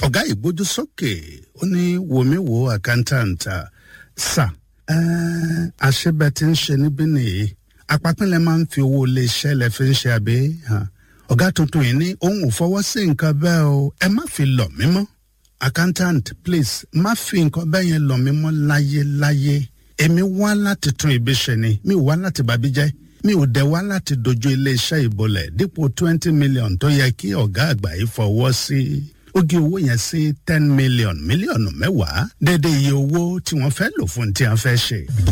ọ̀gá ìgbójú sókè ó ní wòmí wo àkántàǹtà sà àṣebẹ tí ń ṣe níbí nìyí apapínlẹ̀ máa ń fi owó iléeṣẹ́ lẹ fi ń ṣe àbí ọ̀gá tuntun yìí ní òun ò fọwọ́ sí nǹkan bẹ́ẹ̀ o ẹ má fi lọ̀ mí mọ́ accountant please má fi nǹkan bẹ́ẹ̀ yẹn lọ̀ mí mọ́ láyéláyé èmi wá láti tún ibi ṣe ni mi ò wá láti bàbí jẹ́ mi ò dẹ̀ wá láti dojú iléeṣẹ́ ìbolẹ̀ dípò twenty million tó yẹ kí ọ̀gá àgbà yìí fọwọ́ sí ó gé owó yẹn sí ten million mílíọ̀nù mẹ́wàá déédéé iye owó tí wọ́n fẹ́ lò fún tí wọ́n fẹ́ ṣe.